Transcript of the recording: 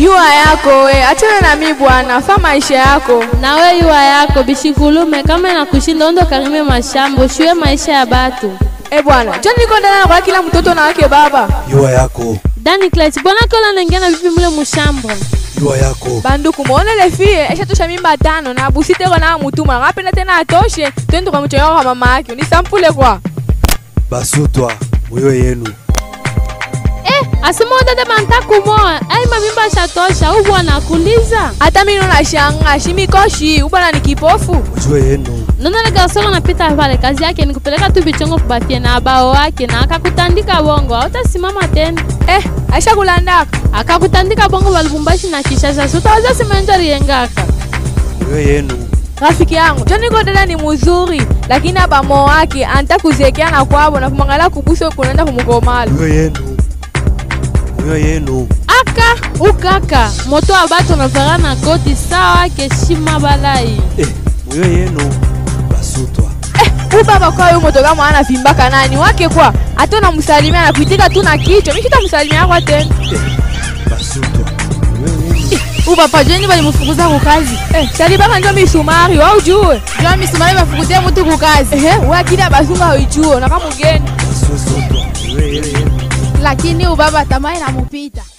yua yako we achana na mi bwana fa maisha yako nawe yuwa yako bishikulume kama inakushinda ondo karime mashamba ushiwe maisha ya batu e bwana jo niko ndana kwa kila mtoto na wake baba yua yako dani klet bwana kola nengena vipi mule mushamba yua yako banduku muonele fie eshatosha mimba tano na busiteko na mutuma ngapenda tena atoshe twende kwa mchonyo kwa mama yake unisampule kwa basutwa muyo yenu eh, asema udade banta kumoa ai mamimba shatosha u bwana kuliza hata mimi nashanga shimikoshi ubana ni kipofu mujue yenu nonale garsongo napita pale kazi yake ni kupeleka tu bichongo kubafie na abao wake na akakutandika bongo autasimama tena eh aisha kulandaka akakutandika bongo balubumbashi na kishasa sutaweza simenjo riyengaka muyo yenu rafiki yangu jo niko dada ni muzuri lakini abamo wake anta kuzekeana kwabo na kumwangalia kubuso kunaenda kumukomala muyo yenu muyo yenu aka ukaka moto wa bato navara na koti sawa keshima balai eh, muyo yenu basutwa eh, ubaba kwa huyo motoka mwana vimbaka nani wake kwa hata unamsalimia na kuitika tu na kichwa mimi sitamsalimia kwa tena eh, basutwa muyo yenu ubapa jweni balimufukuza kukazi eh, salibaka njo misumari wa ujue jwa misumari bafukuzie mutu kukazi ehe wakili abasunga uijue na kama mgeni basutwa muyo yenu lakini ubaba tamaa inamupita